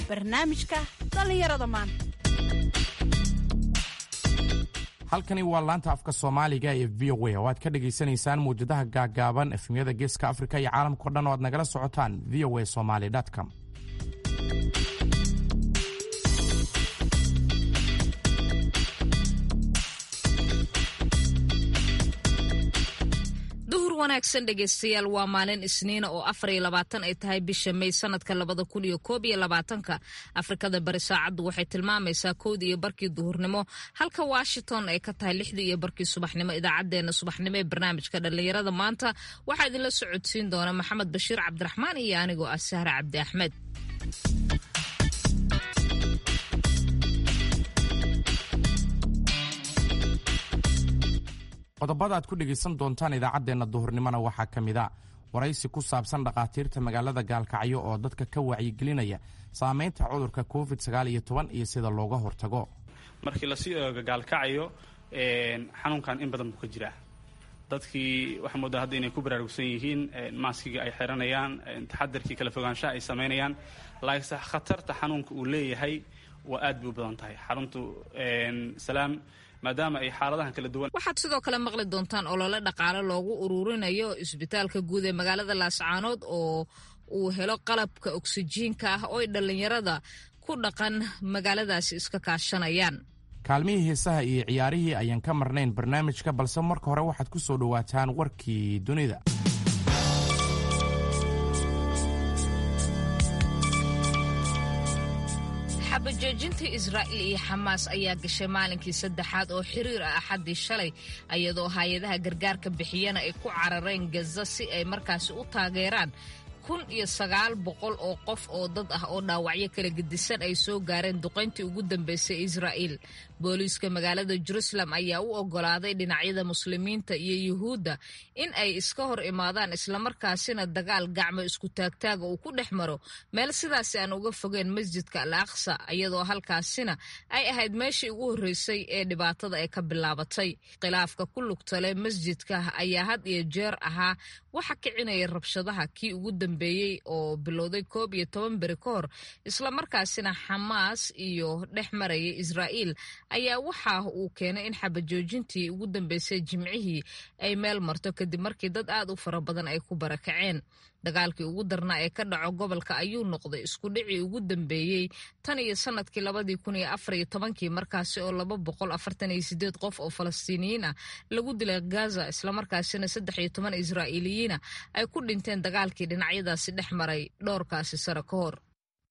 barnaamijka dhallinyarada maanta halkani waa laanta afka soomaaliga ee v o a oo aad ka dhagaysanaysaan mawjadaha gaaggaaban efemyada geeska afrika iyo caalamkao dhan oo aad nagala socotaan v o a somaly com duhur wanaagsan dhegaystayaal waa maalin isniina oo afar iyo labaatan ay tahay bisha may sanadka labada kun iyo koob iyo labaatanka afrikada bari saacaddu waxay tilmaamaysaa kowda iyo barkii duhurnimo halka washington ay ka tahay lixdii iyo barkii subaxnimo idaacadeena subaxnimo ee barnaamijka dhallinyarada maanta waxaa idinla socodsiin doona maxamed bashiir cabdiraxmaan iyo anigoo ah sahra cabdi axmed qodobada aad ku dhegaysan doontaan idaacaddeenna duhurnimona waxaa ka mid a waraysi ku saabsan dhakhaatiirta magaalada gaalkacyo oo dadka ka wacyigelinaya saamaynta cudurka covid sagaal iyo toban iyo sida looga hortago markii lasii eego gaalkacyo xanuunkan in badan buu ka jiraa dadkii waxaa moodaa hadda inay ku baraarugsan yihiin maaskiga ay xiranayaan taxadarkii kala fogaanshaha ay samaynayaan laakiinse khatarta xanuunka uu leeyahay waa aad bay u badan tahay xaruntu salaam maadaama ay xaaladahan kala duwan waxaad sidoo kale maqli doontaan olole dhaqaale loogu ururinayo isbitaalka guud ee magaalada laascaanood oo uu helo qalabka oksijiinka ah oo ay dhallinyarada ku dhaqan magaaladaasi iska kaashanayaan kaalmihii heesaha iyo ciyaarihii ayaan ka marnayn barnaamijka balse marka hore waxaad ku soo dhowaataan warkii dunida xabajoojinta israa'iil iyo xamaas ayaa gashay maalinkii saddexaad oo xiriir ah axaddii shalay iyadoo hay-adaha gargaarka bixiyana ay ku carareen gaza si ay markaasi u taageeraan kun iyo sagaal boqol oo qof oo dad ah oo dhaawacyo kala gedisan ay soo gaareen duqayntii ugu dambeysay israa'iil booliiska magaalada jerusalem ayaa u oggolaaday dhinacyada muslimiinta iyo yuhuudda in ay iska hor imaadaan islamarkaasina dagaal gacmo isku taagtaaga uu ku dhex maro meel sidaasi aan uga fogeen masjidka al aqsa iyadoo halkaasina ay ahayd meeshii ugu horreysay ee dhibaatada ay ka bilaabatay khilaafka ku lugtale masjidka ayaa had iyo jeer ahaa waxa kicinaya rabshadaha kii ugu dambeeyey oo bilowday koob iyo toban beri ka hor islamarkaasina xamaas iyo dhex maraya israa'iil ayaa waxa uu keenay in xabajoojintii ugu dambeysay jimcihii ay meel marto kadib markii dad aad u fara badan ay ku barakaceen dagaalkii ugu darnaa ee ka dhaco gobolka ayuu noqday isku dhicii ugu dambeeyey tan iyo sanadkii labadii kun iyo afar iyo tobankii markaasi oo laba boqol afartan iyo sideed qof oo falastiiniyiin ah lagu dilay gaza islamarkaasina saddex iyo toban israa'iiliyiina ay ku dhinteen dagaalkii dhinacyadaasi dhex maray dhowrkaasi sare ka hor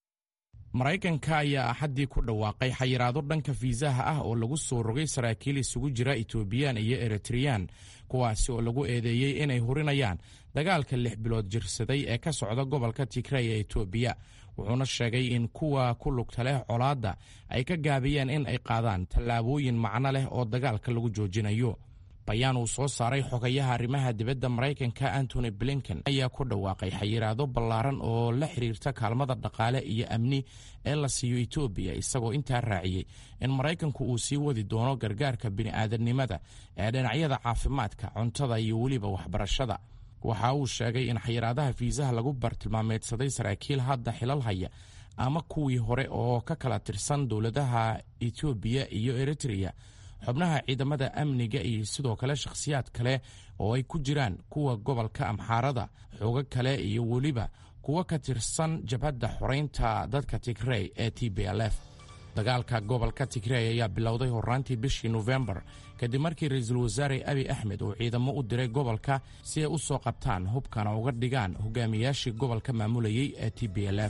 maraykanka ayaa axaddii ku dhawaaqay xayiraado dhanka fiisaha ah oo lagu soo rogay saraakiil isugu jira etoobiyaan iyo eritreyaan kuwaasi oo lagu eedeeyey inay hurinayaan dagaalka lix bilood jirsaday ee ka socda gobolka tigray ee etoobiya wuxuuna sheegay in kuwa ku lugta leh colaadda ay ka gaabiyeen in ay qaadaan tallaabooyin macno leh oo dagaalka lagu joojinayo bayaan uu soo saaray xogayaha arrimaha dibadda maraykanka antony blinken ayaa ku dhawaaqay xayiraado ballaaran oo la xiriirta kaalmada dhaqaale iyo amni ee la siiyo etoobiya isagoo intaa raaciyey in maraykanku uu sii wadi doono gargaarka bini'aadamnimada ee dhinacyada caafimaadka cuntada iyo weliba waxbarashada waxa uu sheegay in xayiraadaha fiisaha lagu bartilmaameedsaday saraakiil hadda xilal haya ama kuwii hore oo ka kala tirsan dowladaha etoobiya iyo eritreya xubnaha ciidamada amniga iyo sidoo kale shakhsiyaad kale oo ay ku jiraan kuwa gobolka amxaarada xoogo kale iyo weliba kuwa ka tirsan jabhadda xoraynta dadka tigrey ee t b l f dagaalka gobolka tigrey ayaa bilowday horaantii bishii nofembar kadib markii ra-iisul wasaare abi axmed uu ciidamo u diray gobolka si ay u soo qabtaan hubkana uga dhigaan hogaamiyaashii gobolka maamulayay ee t b l f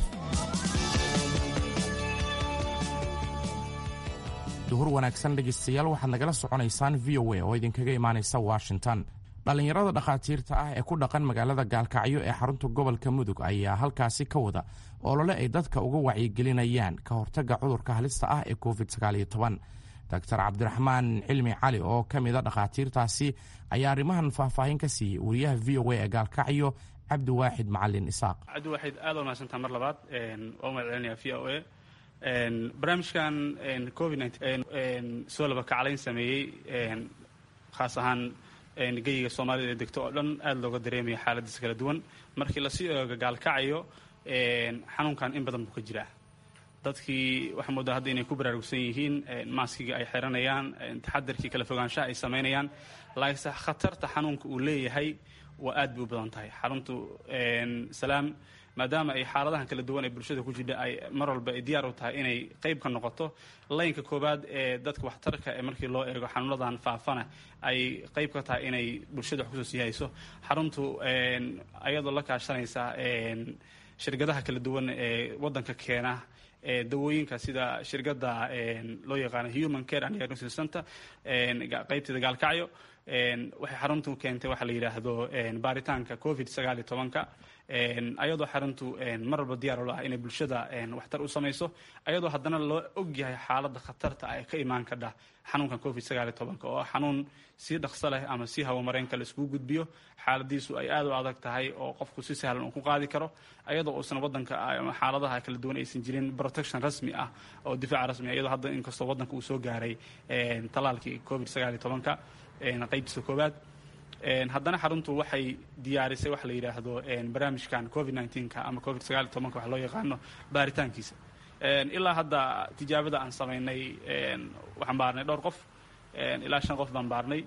duhur wanaagsan dhegaystayaal waxaad nagala soconaysaan v o a oo idinkaga imaanaysa washington dhallinyarada dhakhaatiirta ah ee ku dhaqan magaalada gaalkacyo ee xarunta gobolka mudug ayaa halkaasi ka wada olole ay dadka uga wacyigelinayaan ka hortagga cudurka halista ah ee covid doctor cabdiraxmaan cilmi cali oo ka mida dhakhaatiirtaasi ayaa arrimahan faahfaahin ka siiyey wariyaha v o a ee gaalkacyo cabdiwaaxid macalin isaaq cabdiwaaxid aad waa mahadsantaa mar labaad waa umahad celinaya v o a barnaamijkan covid soo laba kaclayn sameeyey khaas ahaan geyiga soomaalida ee degto oo dhan aada looga dareemaya xaaladiisa kala duwan markii lasii eego gaalkacayo xanuunkan in badan buu ka jiraa dadkii waxaa moodaa hadda inay ku baraarugsan yihiin maaskiga ay xiranayaan taxadarkii kala fogaanshaha ay samaynayaan laakiinse khatarta xanuunka uu leeyahay waa aad bay u badan tahay xaruntu salaam maadaama ay xaaladahan kala duwan ee bulshada ku jidha ay mar walba ay diyaar u tahay inay qayb ka noqoto laynka koowaad ee dadka waxtarka ee markii loo eego xanuunadan faafana ay qayb ka tahay inay bulshada wax kusoo siihayso xaruntu ayadoo la kaashanaysa shirkadaha kala duwan ee waddanka keena dawooyinka sida shirkadda loo yaqaano human care and diagnosis center qaybteeda gaalkacyo waxay xaruntu keentay waxaa la yidhaahdo baaritaanka covid sagaal iyo tobanka ayadoo xaruntu mar walba diyaar u ah inay bulshada waxtar u samayso ayadoo haddana loo ogyahay xaaladda khatarta ay ka imaan kadha xanuunkan covid sagaal iyo tobanka oo xanuun si dhaqso leh ama si hawamareenka la iskugu gudbiyo xaaladiisu ay aad u adag tahay oo qofku si sahlan uu ku qaadi karo ayadoo uusan waddanka xaaladaha kala duwan aysan jirin protection rasmi ah oo difaac rasmi ah iyadoo hadda inkastoo waddanka uu soo gaaray talaalkii covid sagaal iyo tobanka qaybtiisa koowaad haddana xaruntu waxay diyaarisay waxa la yidhaahdo barnaamijkan covid nneteen-ka ama covid sagaal iyo tobanka wax loo yaqaano baaritaankiisa ilaa hadda tijaabada aan samaynay waxaan baarnay dhowr qof ilaa shan qof baan baarnay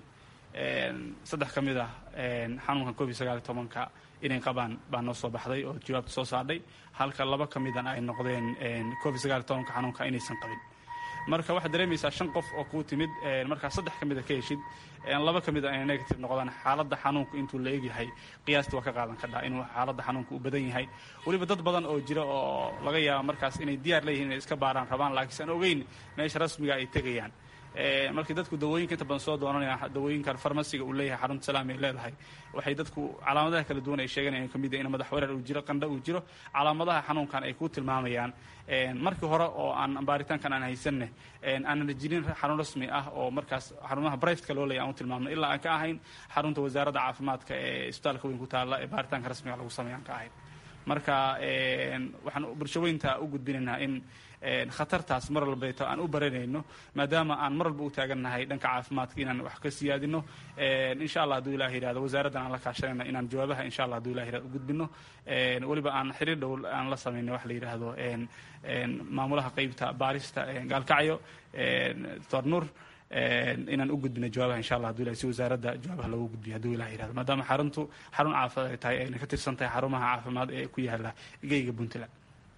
saddex ka mid ah xanuunkan covid sagaal iyo tobanka inay qabaan baa noo soo baxday oo jawaabta soo saardhay halka laba ka midan ay noqdeen covid sagaal iyo tobanka xanuunka inaysan qabin marka waxaad dareemaysaa shan qof oo kuu timid markaa saddex ka mida ka heshid laba ka mid a inay negative noqdaan xaaladda xanuunku intuu la egyahay qiyaastii waa ka qaadan kadhaa inuu xaaladda xanuunka u badan yahay weliba dad badan oo jira oo laga yaaba markaas inay diyaar leeyihin inay iska baaraan rabaan laakiinse aan ogeyn meesha rasmiga ay tegayaan markii dadku dawooyinka inta badan soo doonanaya dawooyinkan farmasiga uu leeyahay xarunta salaam ay leedahay waxay dadku calaamadaha kala duwan ay sheeganayaan kamid in madax wareer uu jiro qandho uu jiro calaamadaha xanuunkan ay ku tilmaamayaan markii hore oo aan baaritaankan aan haysanne aanan jirin xarun rasmi ah oo markaas xarumaha brivatka loo leeyahy aan u tilmaamno ilaa aan ka ahayn xarunta wasaaradda caafimaadka ee isbitaalka weyn ku taalla ee baaritaanka rasmiga lagu sameeya aan ka ahayn marka waxaan bulshaweynta u gudbinaynaa in khatartaas mar walbeeto aan u baranayno maadaama aan mar walba u taagannahay dhanka caafimaadka inaan wax ka siyaadino insha allah haduu ilah yihahdo wasaaraddan aan la kaashanayna inaan jawaabaha insha allah haduu ilah yihahdo u gudbino weliba aan xiriir dhow aan la samayno wax la yidhaahdo maamulaha qeybta baarista gaalkacyo doctor nuur inaan u gudbino jawaabaha insha allah haduu ilah si wasaaradda jawaabaha loogu gudbiyo haduu ilah yihahdo maadaama xaruntu xarun caafimaad ay tahay ayna ka tirsan tahay xarumaha caafimaad ee ku yaala geyga puntland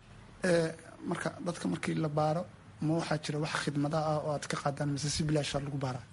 marka dadka markii la baaro ma waxaa jira wax khidmada ah oo aad ka qaadaan mise si bilaasha lagu baaraa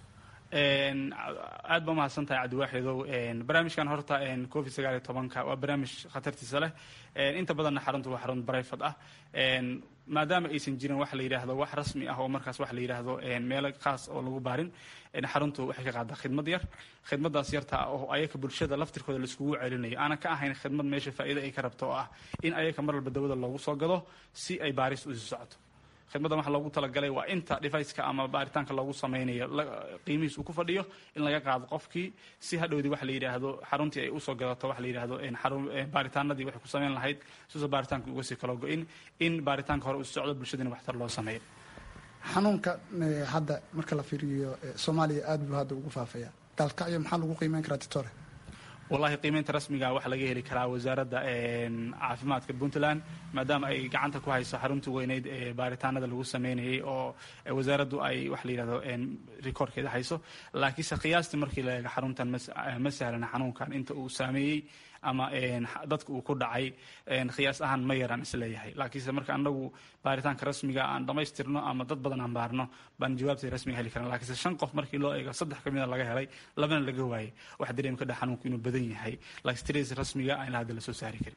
aad ba umahadsan tahay cabdiwaaxidow barnaamijkan horta covid sagaal iyo tobanka waa barnaamij khatartiisa leh inta badanna xaruntu waa xarun brivate ah maadaama aysan jirin wax la yidhaahdo wax rasmi ah oo markaas wax la yidhaahdo meelo khaas oo lagu baarin xaruntu waxay ka qaadaa khidmad yar khidmadaas yarta oo ayaka bulshada laftirkooda laiskugu celinayo aanan ka ahayn khidmad meesha faa'iida ay ka rabto oo ah in ayaka mar walba dawada loogu soo gado si ay baaris usi socoto khidmaddan waxa loogu talagalay waa inta deviceka ama baaritaanka loogu sameynayo qiimihiis uu ku fadhiyo in laga qaado qofkii si hadhowdii waxa la yidhaahdo xaruntii ay usoo gadato waxa la yidhaahdo baaritaanadii waxay ku sameyn lahayd sisoo baaritaanka uga sii kala go-in in baaritaanka hore uu socdo bulshadina waxtar loo sameeyo xanuunka hadda marka la fiiriyo soomaaliya aad buu hadda ugu faafaya gaalkacyo maxaa lagu qiimeyn karaa titore wallahi qiimeynta rasmiga waxaa laga heli karaa wasaaradda caafimaadka puntland maadaama ay gacanta ku hayso xaruntii weyneyd ee baaritaanada lagu sameynayay oo wasaaraddu ay wax la yidhahdo rikoorkeeda hayso laakiinse qiyaastii markii la eego xaruntan ma sahlana xanuunkan inta uu saameeyey ama dadka uu ku dhacay khiyaas ahaan ma yaraan isleeyahay laakiinse marka anagu baaritaanka rasmiga aan dhammaystirno ama dad badan aan baarno baan jawaabtay rasmiga heli karan lakiinse shan qof markii loo eego saddex ka mida laga helay labana laga waayey waxa dareemi ka dha xanuunku inuu badan yahay laakiin tiradiisa rasmiga aan ilaa hadda la soo saari karin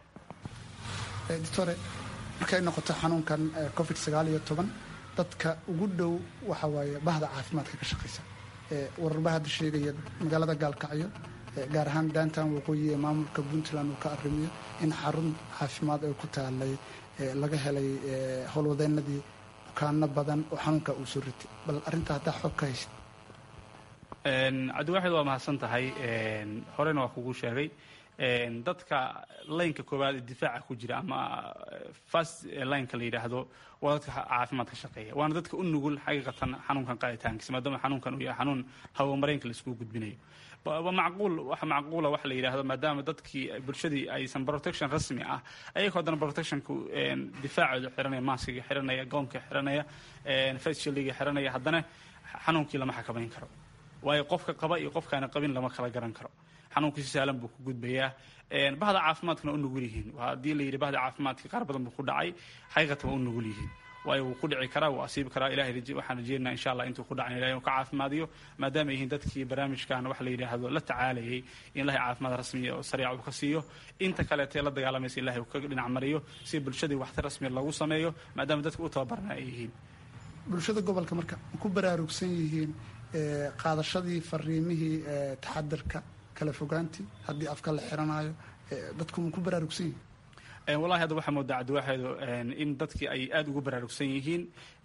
doctore markay noqoto xanuunkan covid sagaal iyo toban dadka ugu dhow waxa waaye bahda caafimaadka ka shaqaysa wararba hadda sheegaya magaalada gaalkacyo gaar ahaan downtown waqooyi ee maamulka puntland uu ka arrimiyo in xarun caafimaad ay ku taalay laga helay howlwadeenadii bukaano badan oo xanuunka uu soo ritay bal arrinta haddaa xoog ka haysid cabdiwaaxid waa mahadsan tahay horena waa kugu sheegay dadka laynka koowaad ee difaaca ku jira ama fast lineka la yidhaahdo waa dadka caafimaadka shaqeeya waana dadka u nugul xaqiiqatan xanuunkan qaaditaankiisa maadaama xanuunkan uu yahay xanuun hawamareenka laiskugu gudbinayo macquul waxa macquula waxa la yidhaahdo maadaama dadkii bulshadii aysan protection rasmi ah ayagoo haddana protectionku difaacooda xiranaya maskiga xiranaya goonka xiranaya faceshildiga xiranaya haddana xanuunkii lama xakamayn karo waayo qofka qaba iyo qofkaana qabin lama kala garan karo xanuunkii si sahlan buu ku gudbayaa bahda caafimaadkana u nugul yihiin haddii la yidhi bahda caafimaadka qaar badan buu ku dhacay xaqiiqatan waa u nugul yihiin waayo wuu ku dhici karaa wuu asiibi karaa ilahay waxaan rajeynaa insha allah intuu ku dhacan ilahay inuu ka caafimaadiyo maadaama yihiin dadkii barnaamijkan wax la yidhaahdo la tacaalayay in ilahay caafimaad rasmiya oo sariica uu ka siiyo inta kaleetee la dagaalamaysa ilahay uu ka dhinac mariyo si bulshadii waxtar rasmiya lagu sameeyo maadaama dadka u tababarna ay yihiin bulshada gobolka marka ku baraarugsan yihiin qaadashadii fariimihii taxadarka kala fogaantii haddii afka la xiranayo dadku ma ku baraarugsan yihiin wallahi hadda waxaa moodaa cabdiwaaxeedo in dadkii ay aada ugu baraarugsan yihiin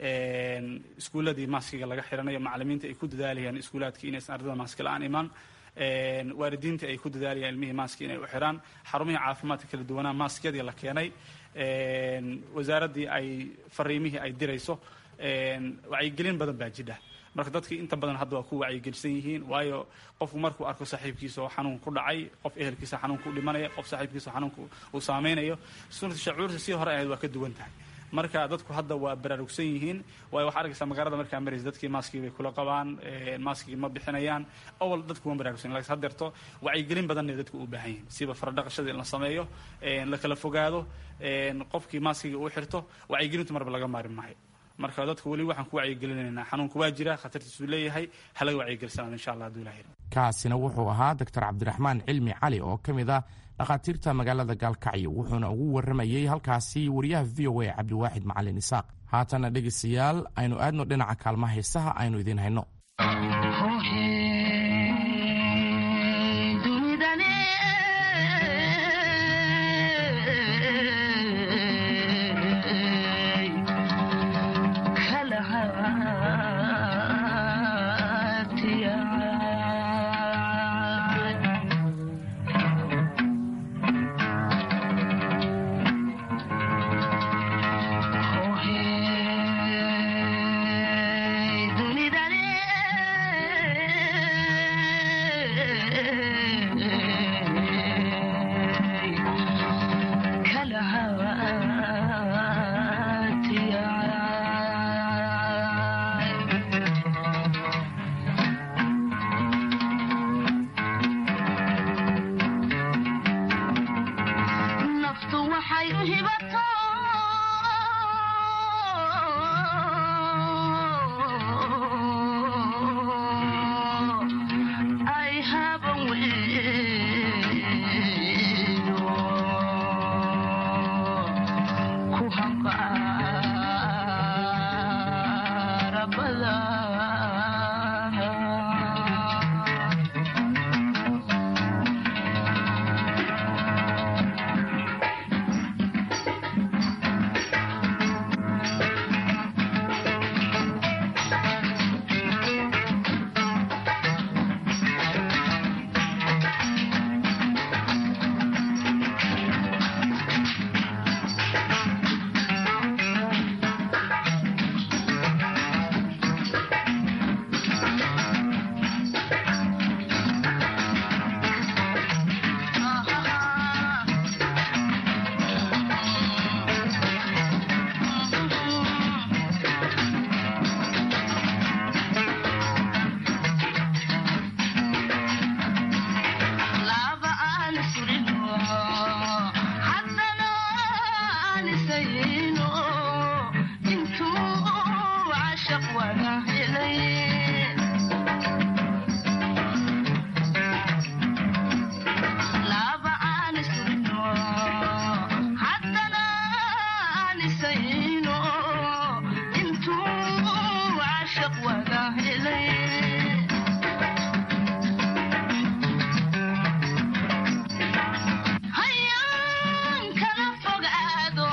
iskuuladii maaskiga laga xiranayo macalimiinta ay ku dadaalayaan iskuulaadkii inaysan ardada maaski la-aan imaan waalidiinta ay ku dadaalayaan ilmihii maaski inay u xiraan xarumihii caafimaadka kala duwanaa maaskiyadii la keenay wasaaraddii ay fariimihii ay dirayso wacyigelin badan baa jidha marka dadkii inta badan hadda waa ku wacyigelisan yihiin waayo qofku markuu arko saaxiibkiisa oo xanuun ku dhacay qof ehelkiisa xanuunka u dhimanaya qof saaxiibkiisa xanuunka uu saameynayo sunata shacuurta sii hore ahayd waa ka duwan tahay marka dadku hadda waa baraarugsan yihiin waayo waxaa arkaysaa magaalada markaa maraysa dadkii maaskii bay kula qabaan maaskii ma bixinayaan awal dadku ma baraarugsan lakin haddeerto wacyigelin badanna dadku u baahan yihiin siba faradhaqashada in la sameeyo la kala fogaado qofkii maaskiga uu xirto wacyigelintu marba laga maari maayo marka dadku weli waxaan ku wacyigelinaynaa xanuunku waa jira khatartiisuu leeyahay halaga wacyigelisanaado insha allah haduu ilahay kaasina wuxuu ahaa doctor cabdiraxmaan cilmi cali oo ka mid ah dhakhaatiirta magaalada gaalkacyo wuxuuna ugu warramayey halkaasi wariyaha v o a cabdiwaaxid macalin isaaq haatana dhegaystayaal aynu aadno dhinaca kaalmaha heesaha aynu idiin hayno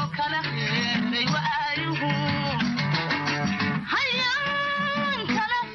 Hayaan kala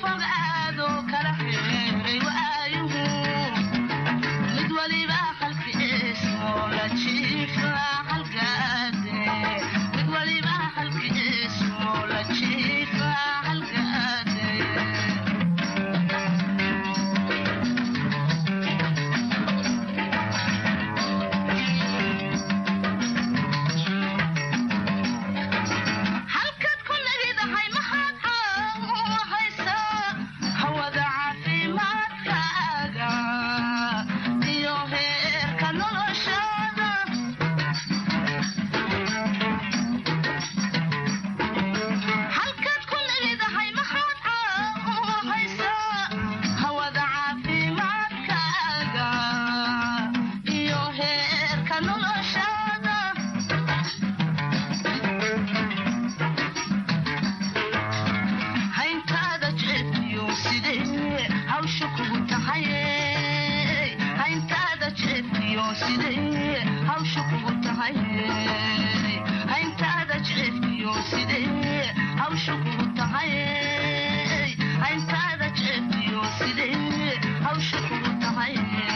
tahay hayntaada jecefiyo sidee hawsha kugu tahay hayntaada jecefiyo sidee hawsha kugu tahay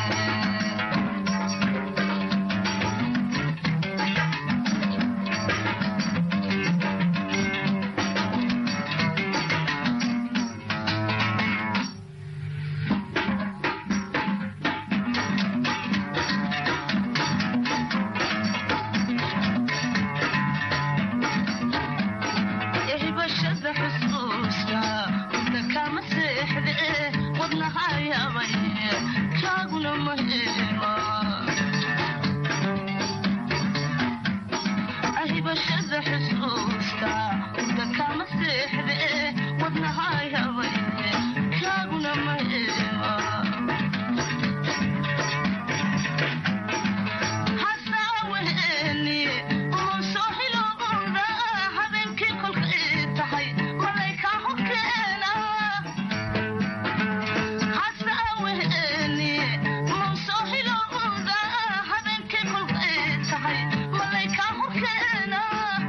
ehibashada xusuusta wadna kama seexde wadnahayaabay kaaguna ma helo ahibashada xusuusta wadna kama seexde wadnahayaabay kaaguna ma helo hasaaweheni umusoo hilowda habeenkii kolkay tahay malaykaa horkeena hasaaweheni umusoo hilowda habeenkii kolkay tahay malaykaa horkeena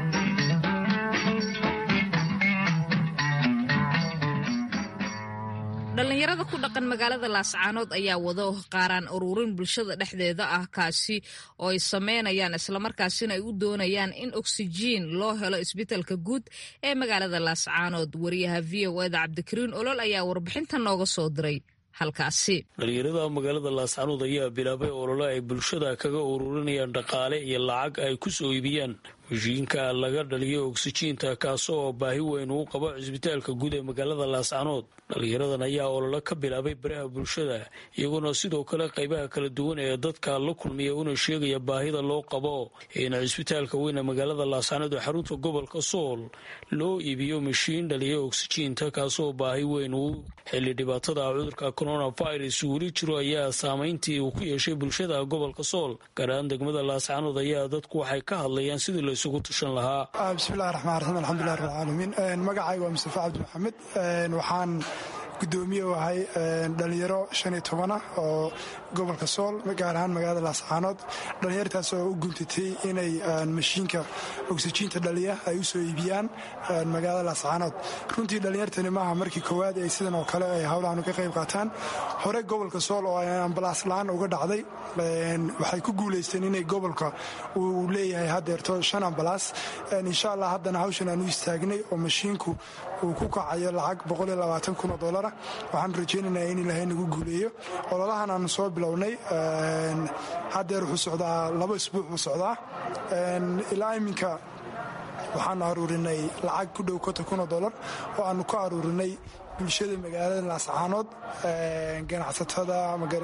dhallinyarada ku dhaqan magaalada laascaanood ayaa wado qaaraan ururin bulshada dhexdeeda ah kaasi oo ay sameynayaan islamarkaasina ay u doonayaan in oksijiin loo helo isbitaalka guud ee magaalada laascaanood wariyaha v o eda cabdikariin olol ayaa warbixinta nooga soo diray halkaasi dhalinyarada magaalada laascaanood ayaa bilaabay olole ay bulshada kaga ururinayaan dhaqaale iyo lacag ay ku soo iibiyaan mashiinka laga dhaliyo oksijiinta kaasoo baahi weyn uu qabo cisbitaalka guud ee magaalada laascaanood dhalinyaradan ayaa olole ka bilaabay baraha bulshada iyagoona sidoo kale qaybaha kala duwan ee dadka la kulmiya una sheegaya baahida loo qabo in cisbitaalka weyn ee magaalada laascaanood ee xarunta gobolka sool loo iibiyo mashiin dhaliya oksijiinta kaasoo baahi weyn uu xilli dhibaatada cudurka coronavirus weli jiro ayaa saameyntii uu ku yeeshay bulshada gobolka sool gaaraan degmada laascaanood ayaa dadku waxay ka hadlayaan sidii la isugu tashan lahaa bismillahi raxmaan raxiim alxamdulilah rabbilcaalamiin magacayga waa mustafa cabdi maxamed waxaan gudoomiye u ahay dhalinyaro shan iyo toban ah oo gobolka sool gaar ahaan magaalada laascaanood dhalinyartaas oo u guntatay inay mashiinka oksijiinta dhaliya ay u soo iibiyaan magaalada laascaanood runtii dhalinyartani maaha markii koowaad ay sidan oo kale ay howlahan ka qayb qaataan hore gobolka sool oo ambalaas la-aan uga dhacday waxay ku guulaysteen inay gobolka uu leeyahay hadeerto shan ambalaas insha allah haddana hawshan aan u istaagnay oo mashiinku uu ku kacayo lacag kun oo dolara waxaan rajaynaynaa in ilaahay nagu guuleeyo ololahan aanu soo bilownay hadeer wuxuu socdaa laba isbuuc buu socdaa ilaa iminka waxaanu aruurinay lacag ku dhow konton kun oo dolar oo aanu ku aruurinay bulshada magaalada laascaanood ganacsatada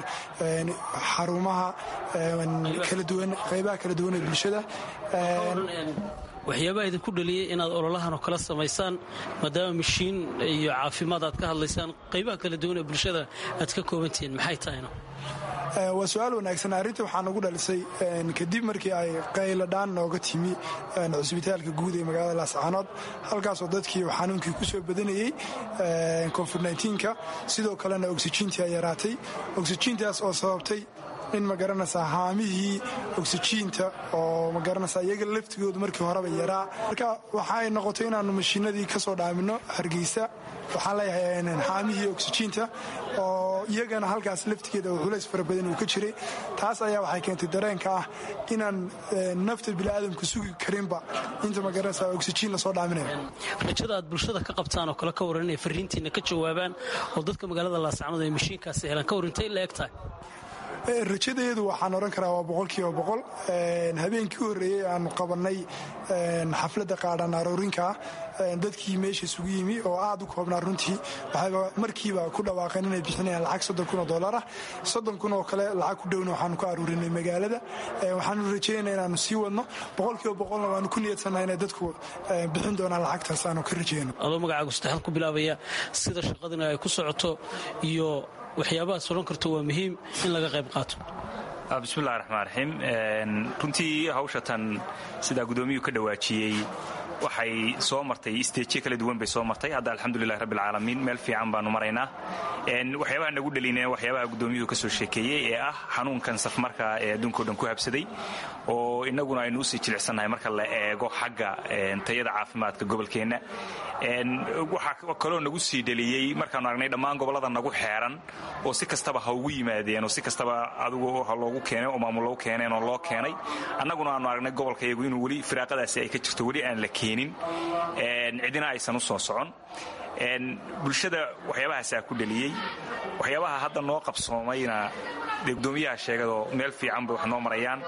xarumaha qaybaha kala duwan ee bulshada waxyaabaha idinku dhaliyey inaad ololahan oo kala samaysaan maadaama mashiin iyo caafimaad aad ka hadlaysaan qaybaha kala duwan ee bulshada aad ka koobantihiin maxay tahayna waa su-aal wanaagsan arrinta waxaa nagu dhalisay kadib markii ay qayladhaan nooga timi cusbitaalka guud ee magaalada laascaanood halkaasoo dadkii xanuunkii ku soo badanayey covid ka sidoo kalena oksijiintii ay yaraatay oksijiintaas oo sababtay in magaranaysaa haamihii oksijiinta oo magaranaysaa iyaga laftigoodu markii horeba yaraa marka waxaay noqotay inaannu mashiinadii ka soo dhaamino hargeysa waxaan leeyahay haamihii oksijiinta oo iyagana halkaas laftigeeda oo culays fara badan uu ka jiray taas ayaa waxay keentay dareenka ah inaan nafta biniaadamku sugi karinba inta magaranaysaa oksijiin lasoo dhaaminayo rajada aad bulshada ka qabtaan oo kale ka waran inay fariintiina ka jawaabaan oo dadka magaalada laascanood ay mashiinkaasi helaan ka warintay la eg tahay rajadeedu waxaan odhan karaa waa boqolkiiba boqol habeenkii u horreeyey aanu qabannay xafladda qaadhan aroorinkaa dadkii meesha isugu yimi oo aad u koobnaa runtii waxayba markiiba ku dhawaaqeen inay bixinayaan lacag soddon kun oo dollarah soddon kun oo kale lacag ku dhowna waxaanu ka aruurinay magaalada waxaanu rajaynaa inaanu sii wadno boqolkiiba boqolna waanu ku niyadsannaha inay dadku bixin doonaan lacagtaas aanu ka rajayno adoo magacaagu saddexaad ku bilaabaya sida shaqadina ay ku socoto iyo waxyaabahaas odhan karto waa muhiim in laga qayb qaato bismillahi raxmaan raxiim runtii hawshatan sidaa guddoomiyuu ka dhawaajiyey waxay soo martay isteejyo kala duwan bay soo martay hadda alxamdulilahi rabbilcaalamiin meel fiican baanu maraynaa waxyaabaha nagu dhelinaya waxyaabaha guddoomiyuhu ka soo sheekeeyey ee ah xanuunkan safmarka ee adduunkao dhan ku habsaday oo innaguna aynu usii jilicsannahay marka la eego xagga tayada caafimaadka gobolkeenna waxaa kaloo nagu sii dheliyey markaanu aragnay dhammaan gobollada nagu xeeran oo si kastaba ha ugu yimaadeen oo si kastaba adigu ha loogu keenay oo maamul loogu keeneen oo loo keenay annaguna aanu aragnay gobolkayagu inuu weli firaaqadaasi ay ka jirto weli aan la keenin cidina aysan u soo socon bulshada waxyaabahaasaa ku dheliyey waxyaabaha hadda noo qabsoomayna dee gudoomiyaha sheegadoo meel fiican bay wax noo marayaan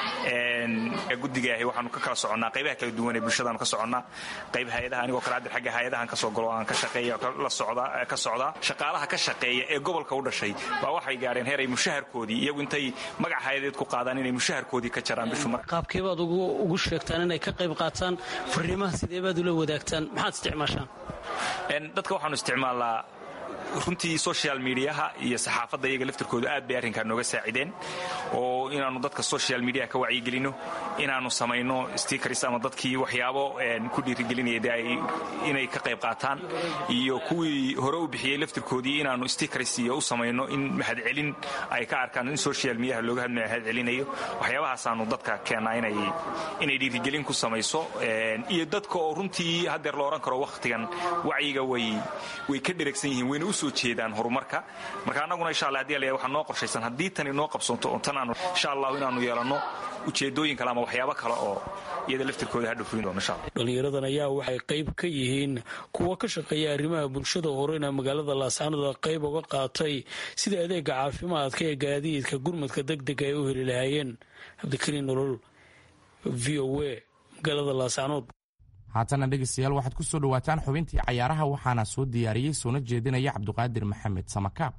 guddigaahi waxaanu ka kala soconnaa qaybaha kala duwan ee bulshadaanu ka soconnaa qayb hay-adaha anigoo kale hadda xagga hay-adahan ka soo galo aan ka shaqeeya la socda ka socdaa shaqaalaha ka shaqeeya ee gobolka u dhashay baa waxay gaadheen heer ay mushaharkoodii iyagu intay magac hay-adeed ku qaadaan inay mushaharkoodii ka jaraan bishu mar qaabkeebaad ugu sheegtaan inay ka qayb qaataan fariimaha sideebaad ula wadaagtaan maxaad isticmaashaan dadka waxaanu isticmaalnaa runtii social mediaha iyo saxaafadda iyaga laftirkoodu aad bay arrinkaa nooga saacideen oo inaannu dadka social mediaha ka wacyigelinno inaannu samayno stickers ama dadkii waxyaabo ku dhiirigelinaya de inay ka qayb qaataan iyo kuwii hore u bixiyey laftirkoodii inaannu stickers iyo u samayno in mahadcelin ay ka arkaan in social mediaha looga mahadcelinayo waxyaabahaasaaanu dadka keennaa inay dhiirigelin ku samayso iyo dadka oo runtii haddeer lo odhan karo wakhtigan wacyiga way ka dheregsan yihiin wayna u soo jeedaan horumarka marka annaguna insha allah hadii la waxaa noo qorshaysan haddii tani noo qabsoonto oo tan aanu insha allahu inaannu yeelanno ujeedooyin kale ama waxyaabo kale oo iyada laftirkooda hadha fulin doono insha allah dhallinyaradan ayaa waxay qayb ka yihiin kuwa ka shaqeeya arrimaha bulshada horeyna magaalada laascaanoda qayb uga qaatay sida adeega caafimaadka ee gaadiidka gurmadka degdega ay u heli lahaayeen cabdikariin nolol v o a magaalada laascaanood haatana dhegaystayaal waxaad ku soo dhowaataan xubintii cayaaraha waxaana soo diyaariyey soona jeedinaya cabduqaadir maxamed samakaab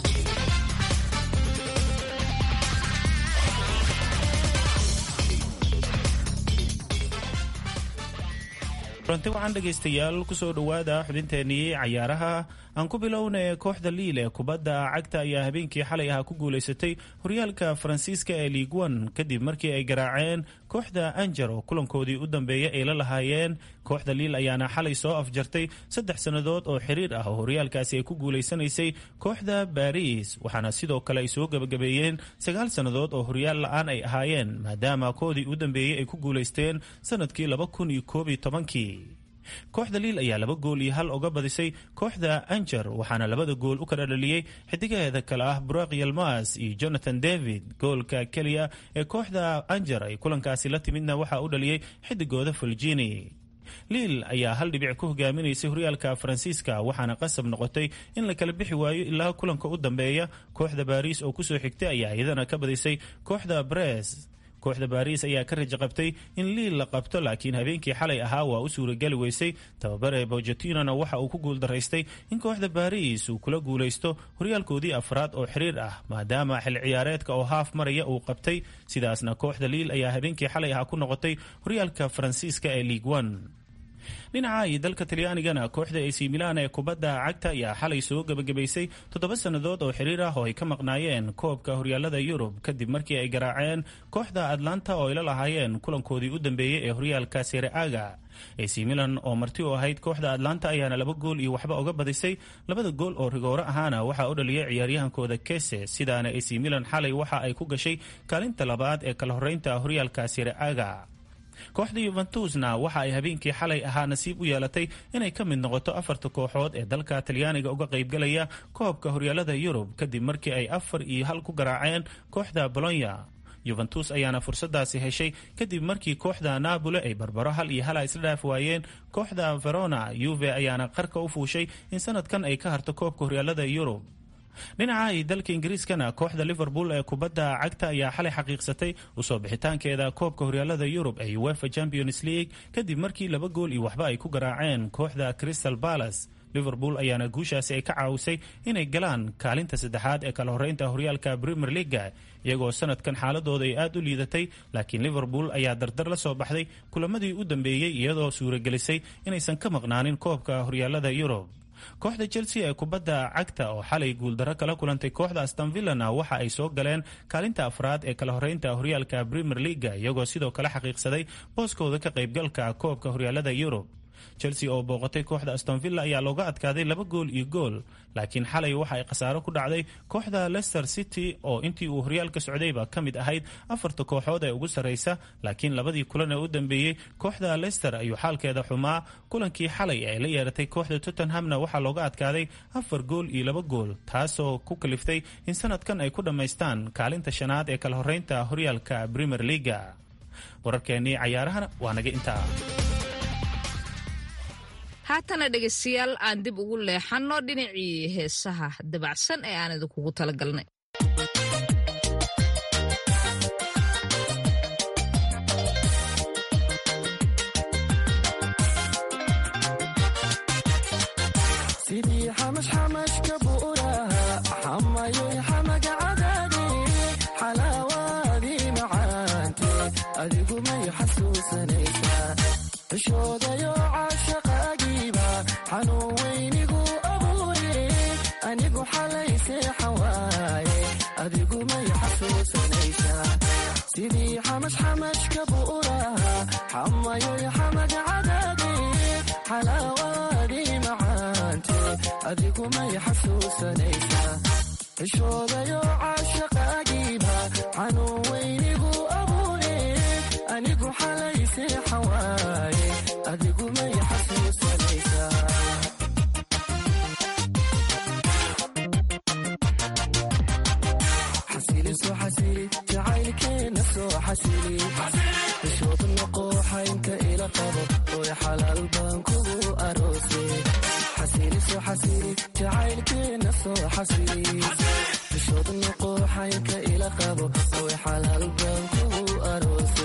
kulanti waxaan dhegaystayaal kusoo dhowaada xubinteennii cayaaraha aan ku bilownay kooxda liil ee kubadda cagta ayaa habeenkii xalay ahaa ku guulaysatay horyaalka faransiiska ee liiguan kadib markii ay garaaceen kooxda anjar oo kulankoodii u dambeeyay ay la lahaayeen kooxda liil ayaana xalay soo afjartay saddex sannadood oo xiriir ah oo horyaalkaasi ay ku guulaysanaysay kooxda baariis waxaana sidoo kale ay soo gebagabeeyeen sagaal sannadood oo horyaal la-aan ay ahaayeen maadaama koodii u dambeeyey ay ku guulaysteen sanadkii laba kun iyo koob iyo tobankii kooxda liil ayaa laba gool iyo hal uga badisay kooxda anjar waxaana labada gool u kala dhaliyey xidigaheeda kale ah buraq yalmas iyo jonathan david goolka keliya ee kooxda anjar ay kulankaasi la timidna waxaa u dhaliyey xidigooda fulgini liil ayaa hal dhibic ku hogaaminaysay horyaalka faransiiska waxaana qasab noqotay in la kala bixi waayo ilaa kulanka u dambeeya kooxda baariis oo kusoo xigtay ayaa iyadana ka badisay kooxda bres kooxda baariis ayaa ka raja qabtay in liil la qabto laakiin habeenkii xalay ahaa waa u suurageli weysay tababare bogetinona waxa uu ku guuldaraystay in kooxda baariis uu kula guulaysto horyaalkoodii afraad oo xiriir ah maadaama xil ciyaareedka oo haaf maraya uu qabtay sidaasna kooxda liil ayaa habeenkii xalay ahaa ku noqotay horyaalka faransiiska ee liig one dhinaca iyo dalka talyaanigana kooxda ac milan ee kubadda cagta ayaa xalay soo gebagabaysay toddoba sannadood oo xiriir ah oo ay ka maqnaayeen koobka horyaalada yurub kadib markii ay garaaceen kooxda atlanta oo ay la lahaayeen kulankoodii u dambeeyey ee horyaalka sereaga ac milan oo marti u ahayd kooxda atlanta ayaana laba gool iyo waxba uga badisay labada gool oo rigoore ahaana waxaa u dhaliyay ciyaaryahankooda kese sidaana ac milan xalay waxa ay ku gashay kaalinta labaad ee kala horeynta horyaalka sereaga kooxda yuventusna waxa ay habeenkii xalay ahaa nasiib u yeelatay inay ka mid noqoto afarta kooxood ee dalka talyaaniga uga qaybgalaya koobka horyaalada yurub kadib markii ay afar iyo hal ku garaaceen kooxda bolonya yuventus ayaana fursadaasi heshay kadib markii kooxda napoli ay barbaro hal iyo hala isla dhaaf waayeen kooxda verona yuve ayaana qarka u fuushay in sanadkan ay ka harto koobka horyaalada yurub dhinaca iyo dalka ingiriiskana kooxda liverpool ee kubadda cagta ayaa xalay xaqiiqsatay usoo bixitaankeeda koobka horyaalada yurub ee uefa champions league kadib markii laba gool iyo waxba ay ku garaaceen kooxda crystal palace liverpool ayaana guushaasi ay ka caawisay inay galaan kaalinta saddexaad ee kala horeynta horyaalka premier leaga iyagoo sanadkan xaaladooda ay aad u liidatay laakiin liverpool ayaa dardar la soo baxday kulamadii u dambeeyey iyadoo suuragelisay inaysan ka maqnaanin koobka horyaalada yurub kooxda chelsea ee kubadda cagta oo xalay guuldaro kala kulantay kooxda astonvillana waxa ay soo galeen kaalinta afraad ee kala horeynta horyaalka premier leaga iyagoo sidoo kale xaqiiqsaday booskooda ka qaybgalka koobka horyaalada yurub chelsea oo booqatay kooxda astonvilla ayaa looga adkaaday laba gool iyo gool laakiin xalay waxa ay khasaaro ku dhacday kooxda leicester city oo intii uu horyaalka socdayba ka mid ahayd afarta kooxood ee ugu sarraysa laakiin labadii kulan ee u dambeeyey kooxda leicester ayuu xaalkeeda xumaa kulankii xalay ay la yeeratay kooxda tottenhamna waxaa looga adkaaday afar gool iyo laba gool taasoo ku kaliftay in sanadkan ay ku dhammaystaan kaalinta shanaad ee kala horeynta horyaalka premier leaga wararkeennii cayaarahana waa naga intaa haatana dhegaystayaal aan dib ugu leexanno dhinacii heesaha dabacsan ee aan idinkugu talagalnay sidii xamashxamashka buuraha xamayoy xamaga cadaade xalaawaadii macaante adigu may xasuusanaysaa cishoodayo caashaqaagiiba xanuun weynigu abuure anigu xalay seexan waaye adigu may xasuusanaysaa sidii xamashxamashka buuraha xamayoy xamaga cadaade xalaawaadii macaante adigu may xasuusanaysaa cishoodayo caashaqaagiiba xanuun weynigu abuure anigu xalay seexan waaye adigu may xasuusanaysaa xasili soo xasili jacaylkeena soo xasili bishood noqo xaynka ila qabo oy xalaal baan kugu aroose xasili soo xasili jacaylkeena soo xasili bishood noqo xaynka ila qabo oy xalaal baan kugu aroose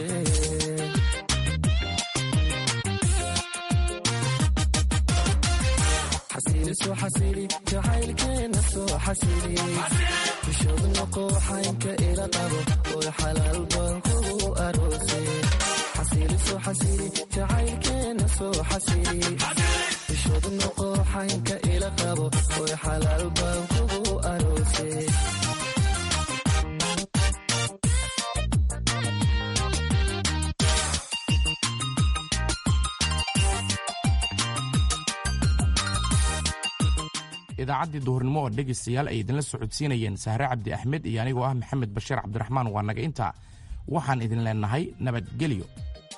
xasili soo xasili jacaylkeena soo xasili bishood noqo xaynka ila qabo oy xalaal baan kugu aroose xasili soo xasili jacaylkeena soo xasili bishood noqo xaynka ila qabo oy xalaal baan kugu aroose idaacaddii duhurnimo oo dhegaystayaal ay idinla socodsiinayeen sahre cabdi axmed iyo anigoo ah maxamed bashiir cabdiraxmaan waa naga intaa waxaan idin leenahay nabadgelyo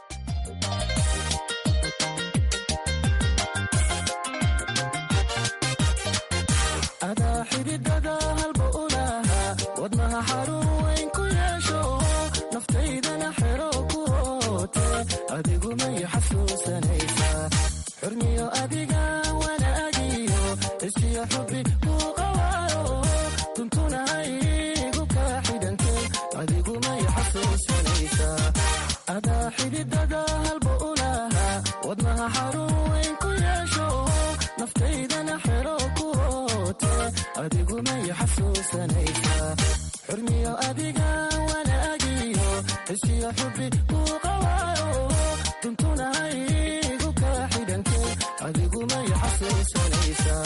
adaa xididada halba ulaha wadnaha xarun weyn ku yeesho naftaydana xero ku oote adigu may xasuusanaysaa xurmiyo adiga wanaagiyo isiyo xubi kuu qawaaro tuntuna haygu kaa xidhantay adigu may xasuusanaysaa adaa xididada halba ulaha wadnaha xarun weyn ku yeesho naftaydana xero ku oote adigu may xasuusanaysaa xurmiyo adiga wanaagiyo isiyo xubi kuu qawaaro tuntuna haygu kaa xidhantay adigu may xasuusanaysaa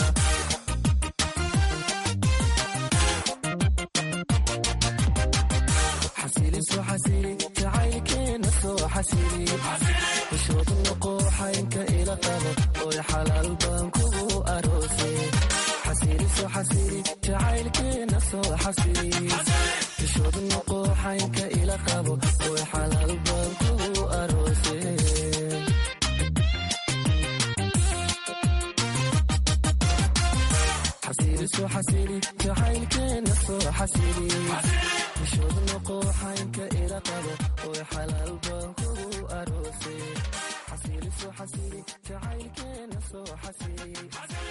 xasili soo xasili jacaylkeena soo xasili bishood noqo xaynka ila qabo oy xalaal baan kugu aroose xasili soo xasili jacaylkeena soo xasili bishood noqo xaynka ila qabo oy xalaal baan kugu aroose xasili soo xasili jacaylkeena soo xasili bishood noqo xaynka ila qabo oy xalaal baan kugu aroose xasili soo xasili jacaylkeena soo xasili